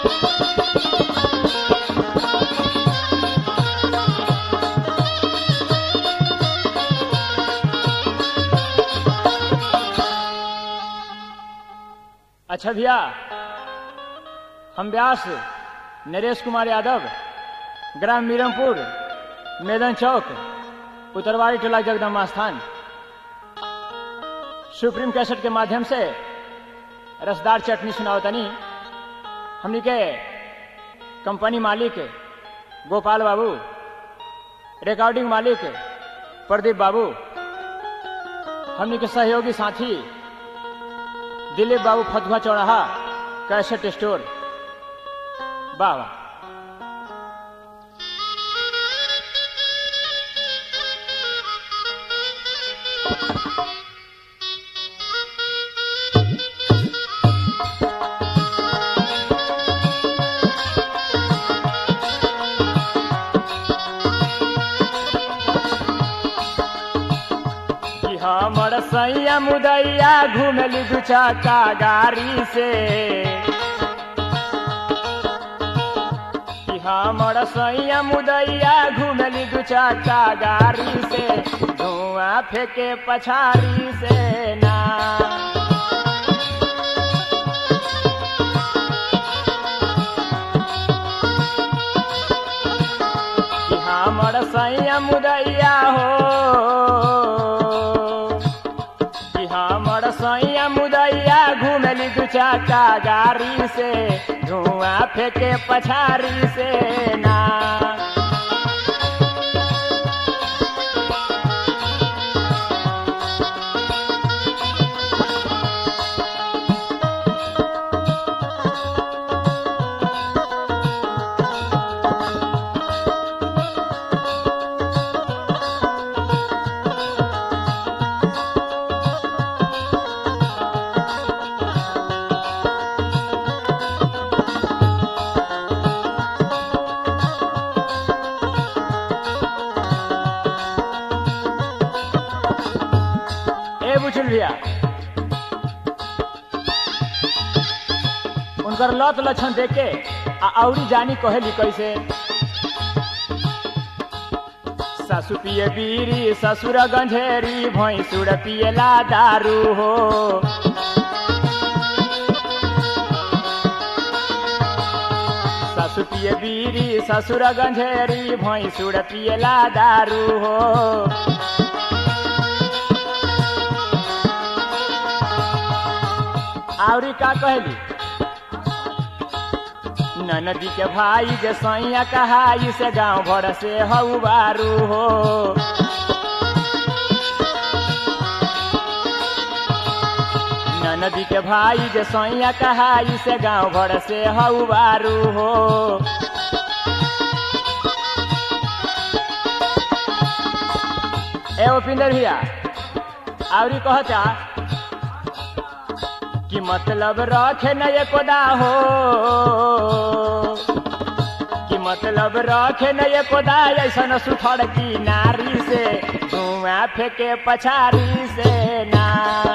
अच्छा भैया हम व्यास नरेश कुमार यादव ग्राम मीरमपुर मैदान चौक उत्तरवाड़ी टोला जगदम्बा स्थान सुप्रीम कैसेट के माध्यम से रसदार चटनी सुनावतनी हमनी के कंपनी मालिक गोपाल बाबू रिकॉर्डिंग मालिक प्रदीप बाबू हमनी के सहयोगी साथी दिलीप बाबू फतुहा चौराहा कैसेट स्टोर वाह वाह कि हमर सैया मुदैया घुमली दू चक्का गाड़ी से कि हमर सैया मुदैया घुमली दू चक्का गाड़ी से धुआं फेंके पछाड़ी से ना कि हमर सैया मुदैया हो कि हमर सैया मुदैया घुमली दू चक्का गाड़ी से धुआं फेंके पछाड़ी से ना ए बुझल भैया उनकर लत लक्षण देख के आ औरी जानी कहेली कैसे सासु पिए बीरी ससुर गंझेरी भैंसुर पिएला दारू हो सासु पिए बीरी ससुर गंझेरी भैंसुर पिएला दारू हो आवरी का कहली ननदी के भाई जे सैया कहाई से गांव भर से हऊ बारू हो ननदी के भाई जे सैया कहाई से गांव भर से हऊ बारू हो ए उपिंदर भैया आवरी कहता कि मतलब रखे न ये कोदा हो कि मतलब रखे न ये कोदा ऐसा सुथड़ की नारी से धुआं फेंके पछारी से ना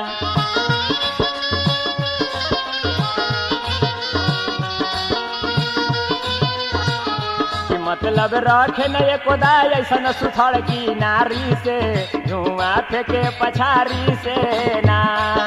कि मतलब रखे न ये कोदा ऐसा सुथड़ की नारी से धुआं फेंके पछारी से ना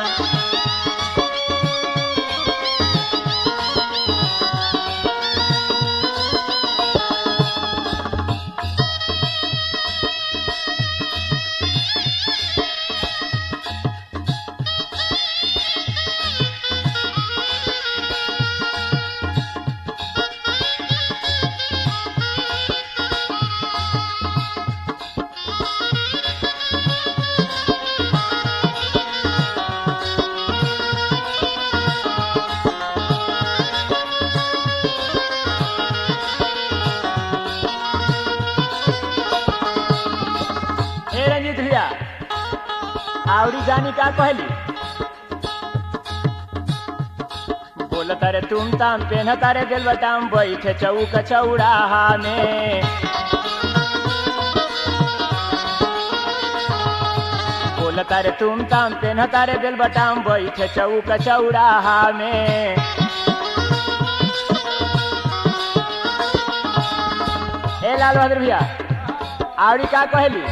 ए रंजीत भैया आवरी जानी का कहली बोल तारे तुम ताम पेन तारे दिल बटाम बैठे चौक चौराहा में बोल तारे तुम ताम पेन तारे दिल बटाम बैठे चौक चौराहा में लाल बहादुर भैया आवड़ी का कहली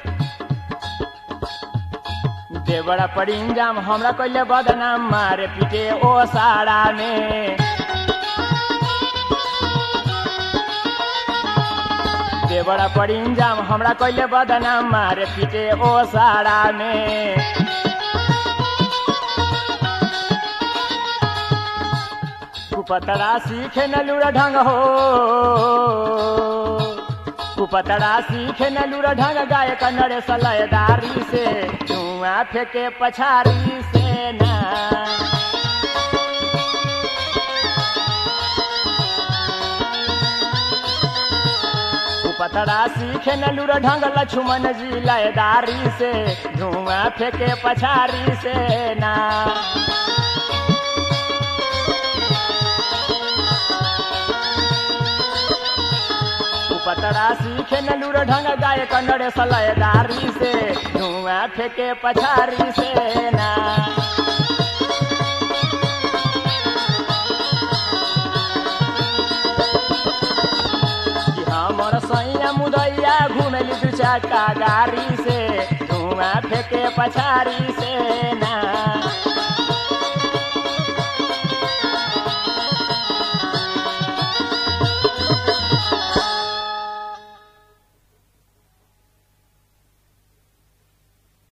देवड़ा पड़ी इंजाम हमरा कैले बदनाम मारे पीटे ओ साड़ा में देवड़ा पड़ी इंजाम हमरा कैले बदनाम मारे पीटे ओ साड़ा में कुपतड़ा सीखे न लूरा ढंग हो कुपतड़ा सीखे न लूरा ढंग गाय कन्नड़ सलयदारी से धुआं फेंके पछारी से ना पतड़ा सीखे न लूर ढंग लक्ष्मण जी लयदारी से धुआं फेंके पछारी से ना पतड़ा सीखे न लूर ढंग गाय कन्नड़ सलयदारी से धुआं फेंके पछारी से ना हमर सैया मुदैया घुमेली दू चक्का गाड़ी से धुआं फेंके पछारी से